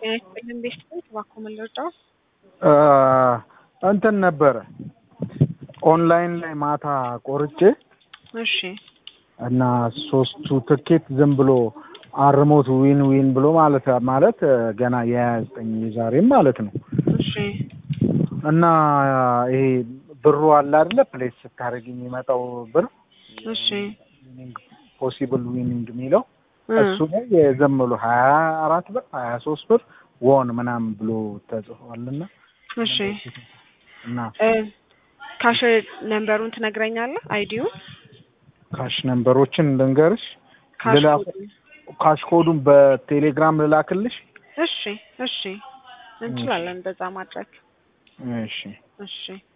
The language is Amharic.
ጤና ይስጥልን ቤተሰቦች፣ እባክዎ ምን ልርዳዎ? እንትን ነበረ ኦንላይን ላይ ማታ ቆርጬ እሺ እና ሶስቱ ትኬት ዝም ብሎ አርሞት ዊን ዊን ብሎ ማለት ማለት ገና የሀያ ዘጠኝ የዛሬም ማለት ነው እሺ እና ይሄ ብሩ አለ አይደለ ፕሌስ ስታደርግ የሚመጣው ብር እሺ ፖሲብል ዊኒንግ የሚለው እ እሱ ላይ ዝም ብሎ ሀያ አራት ብር ሀያ ሶስት ብር ወን ምናምን ብሎ ተጽፏልና እሺ እና እ ካሽ ነምበሩን ትነግረኛለህ? አይዲውን ካሽ ነምበሮችን ልንገርሽ ካሽ ልላ- ኮዱን። ካሽ ኮዱን በቴሌግራም ልላክልሽ እሺ እሺ እንችላለን እንደዛ ማድረግ እሺ እሺ